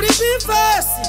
muri bifesi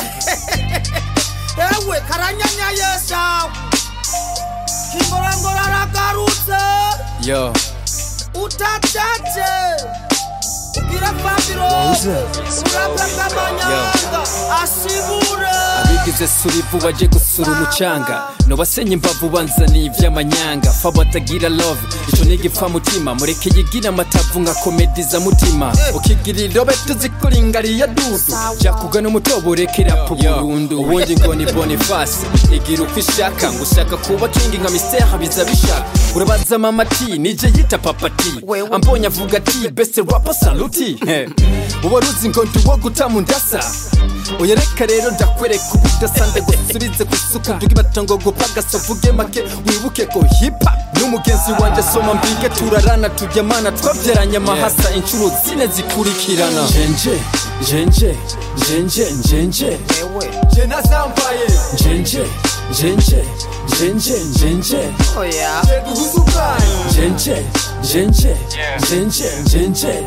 ewe karanyanyaye shawe kingorangora aragarutse yo utacace ubwira fabirose urabwa bw'amanyanga ashibure abigize surivu baje gusura umucanga nobasenye imbavu banzaniye ivy'amanyanga fa batagira love ico nigipfa mutima mureke yigira amatavu nka komediza mutima ukigira irobe tuzikuringariya dudu jakugana umutobo urekera po burundu ubundi ngo ni bonifasi igira uko ishaka ngo ushaka kuba kingi nka mistera biza bishaka urabaza mama ati nije yita papa ati ambonye avuga ati best rapper saluti Eh, uba ruzi ngo ndi uwo guta mu ndasa oya reka rero ndakwereka ubudasande gusubize kusuka nduga ibatongo gupagasa uvuge make wibuke ko hipa n'umugenzi wanjye soma mbige turarana tujyamana twabyaranye amahasa inshuro zine zikurikirana njenje njenje njenje njenje je nazambaye njenje njenje njenje njenje oya duhuze ubwayo njenje njenje njenje njenje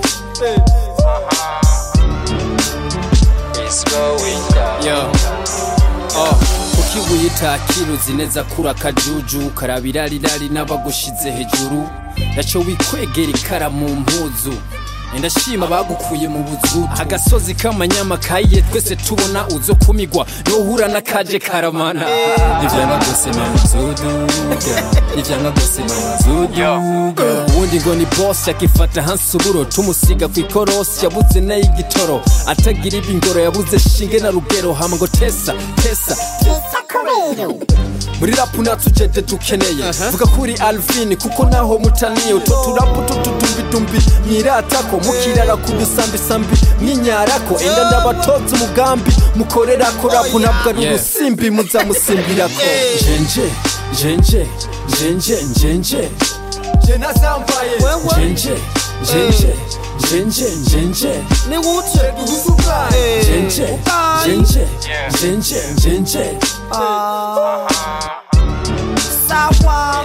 Yo. Oh, kuki wiyita kiruzi neza kura akajuju karabirarirari n'abagushize hejuru yaco wikwegera ikara mu mpuzu ndashima bagukuye mu buzu agasozi k'amanyama kayiye twese tubona uzo kumigwa nohura n'akaje karamana ivyanga gose mazuduga ivyanga gose mazuduga ubundi ngo ni boss yakifata hansuburo tumusiga ku ikorosi yabuze nayo igitoro atagira ibingoro yabuze shinge na rugero hama ngo tesa tesa muri rapu natujede dukeneye vuga kuri alvin kuko naho mutaniye utwo turapu tutudumbidumbi mwiratako mukirara ku dusambisambi mwinyarako enda ndabatoza umugambi mukorerako rapu ntabwo ari urusimbi muzamusimbirako njenje njenje njenje njenje je nazambaye njenje njenje njenje njenje ni wuce duhuze ubwayo njenje njenje njenje njenje sawa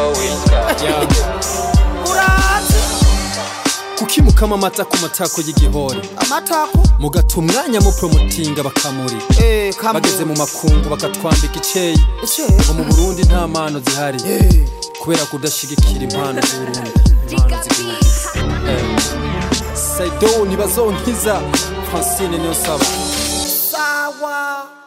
urazi kuki mukama amata ku matako y'igihori amatako mugata umwanya mupromotinga bakamuri eh kamwe bageze mu makungu bakatwambika iceyi icyo ngo mu burundi nta mpano zihari kubera kudashigikira impano z'uburundi impano z'igihugu Eh, saido ntibazonkiza francine niyo saba sawa